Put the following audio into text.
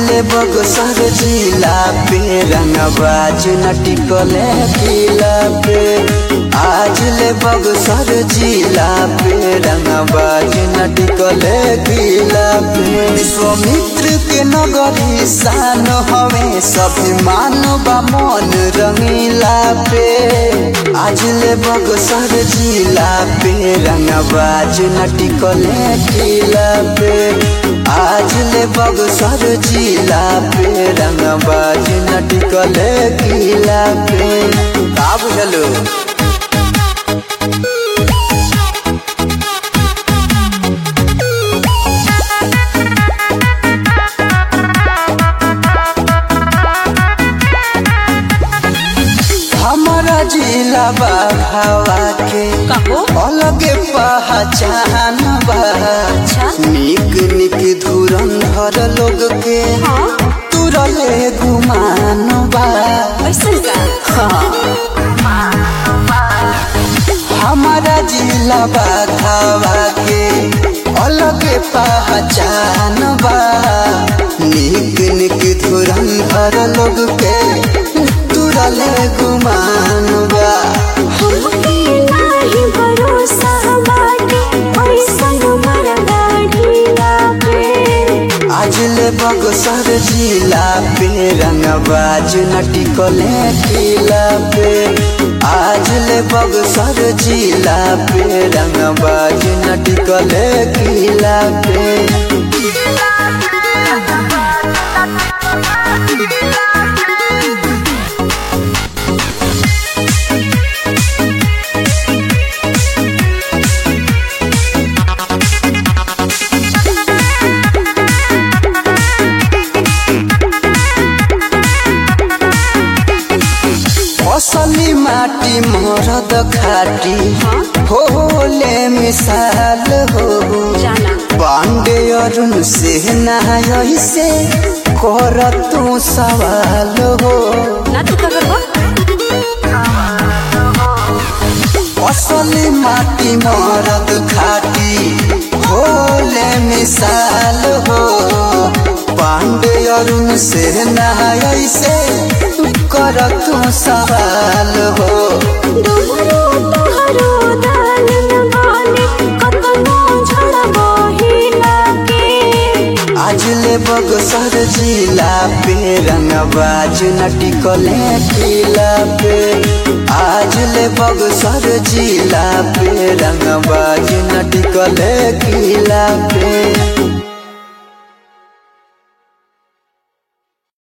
ले बगसर जिला पे रंगबाज नटिकले किला पे आज ले बगसर जिला पे रंगबाज नटिकले किला पे विश्वामित्र के नगरी शान हवे सभी मानव मन रंगीला पे आज ले बगसर जिला पे रंगबाज नटिकले किला पे आज ले बगसर जिला पे रंगबाज नटिकले किला पे का बुझलो हमारा जिला बाबा के कहो अलगे पहचान बा अच्छा निक निक धुरंधर लोग के हाँ तुरले गुमान बा ऐसन का हमारा जिला बाघावा के अलगे पहचान बा निक निक धुरंधर लोग के तुरले गुमान बा हमके नाही भरोसा बाटे ऐसन मरदा ढीला पे आज ले बगसर जिला पे रंगबाज नटिकले किला पे आज ले बगसर जिला पे रंगबाज नटिकले किला पे असली माटी मरद खाटी होले मिसाल हो जाना पांडे अरुण से नाय से कर तू सवाल हो ना तू का करबो असली माटी मरद खाटी होले मिसाल हो पांडे अरुण से नाय से कर तू सवाल हो दोहरो तोहरो दालन बाने कतनो झड़बो हिला के आज ले बगसर जिला पे रंगबाज नटिकले किला पे आज ले बगसर जिला पे रंगबाज नटिकले किला पे